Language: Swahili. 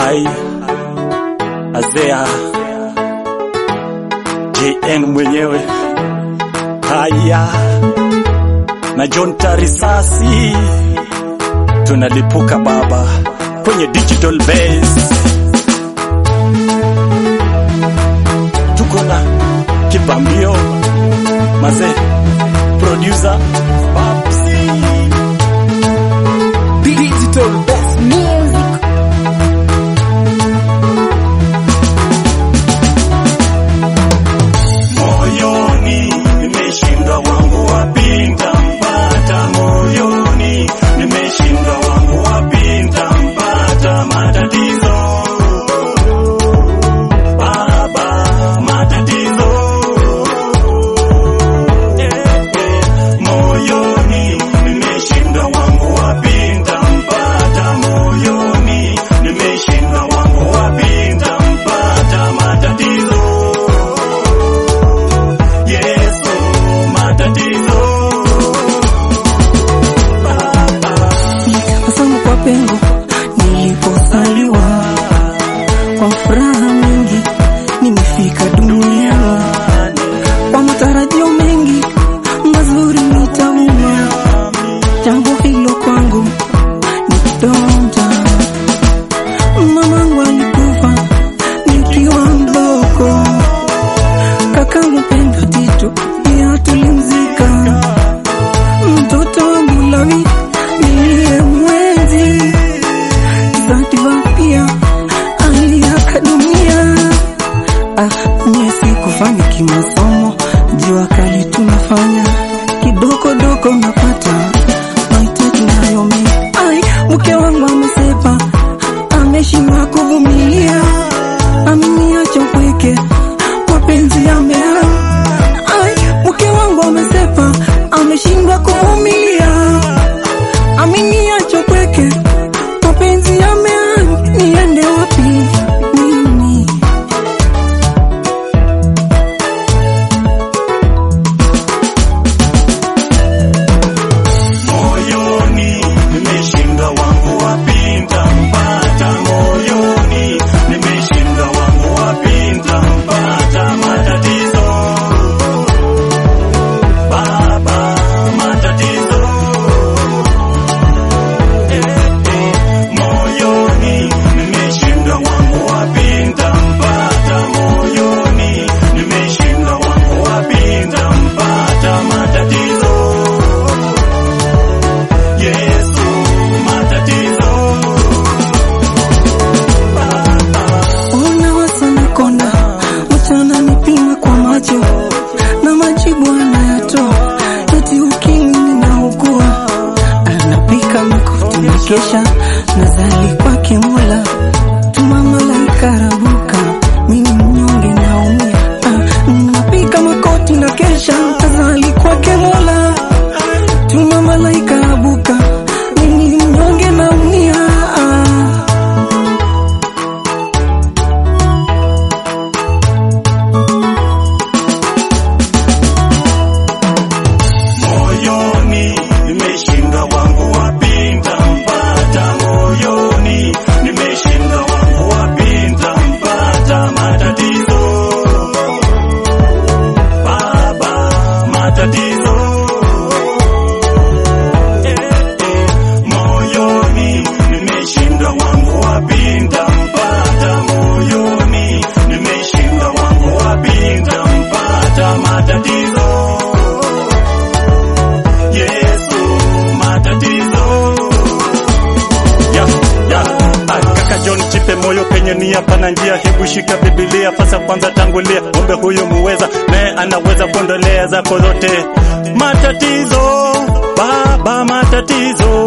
hai Azea JN mwenyewe haya na John Tarisasi tunalipuka baba kwenye digital base, tuko na kipambio mazee, producer Babsi Digital Best Music. moyoni nimeshindwa wangu wapinda mpata moyoni nimeshindwa wangu wapinda mpata matatizo baba matatizo eh, eh, moyoni nimeshindwa wangu wapinda mpata moyoni nimeshindwa wangu wapinda mpata matatizo Yesu matatizo Nilitabasamu kwa pengo nilipozaliwa, kwa furaha mingi nimefika duniani, kwa matarajio mengi mazuri nitauma. Jambo hilo kwangu ni kidonda. Mamangu alikufa nikiwa mdogo, kakangu Pendo Tito pia tulimzika mtoto wangu Lawi niliye mwenzi Zanzibar pia aliaga dunia. Ah, mie sikufanikiwa masomo, jua kali tunafanya kidogo dogo napata mahitaji nayo mimi. Ai, mke wangu amesepa, ameshindwa kuvumilia, ameniacha mpweke, mapenzi yamea. Ai, mke wangu amesepa, ameshindwa kuvumilia, ameniacha mpweke, mapenzi yamea. Niende wapi mimi? moyoni nimeshinda wangu wapinda mpata moyoni nimeshinda wangu wapinda mpata matatizo baba matatizo eh, eh, moyoni nimeshinda wangu wapinda mpata moyoni nimeshinda wangu wapinda mpata matatizo Yesu matatizo Ona wasana konda mchana nipima kwa macho na majibu anayatoa eti ukimwi ninaugua, anapika makofi na kesha nazali kwake Mola, tuma malaika rabuka, mimi mnyonge naumia, ah, napika makoti na kesha nazali kwake Mola, tuma malaika rabuka, mimi mnyonge naumia ah. moyoni nimeshinda wangu wapinda mpata moyoni nimeshinda wangu wapinda mpata matatizo baba matatizo eh, eh, moyoni nimeshinda wangu wapinda mpata moyoni nimeshinda wangu wapinda mpata matatizo Yesu matatizo ya ya Ah, kaka John chipe moyo penye nia pana njia, hebu shika Biblia fasa kwanza tangulia, ng'ombe huyu muweza naye anaweza kuondolea zako zote matatizo, baba matatizo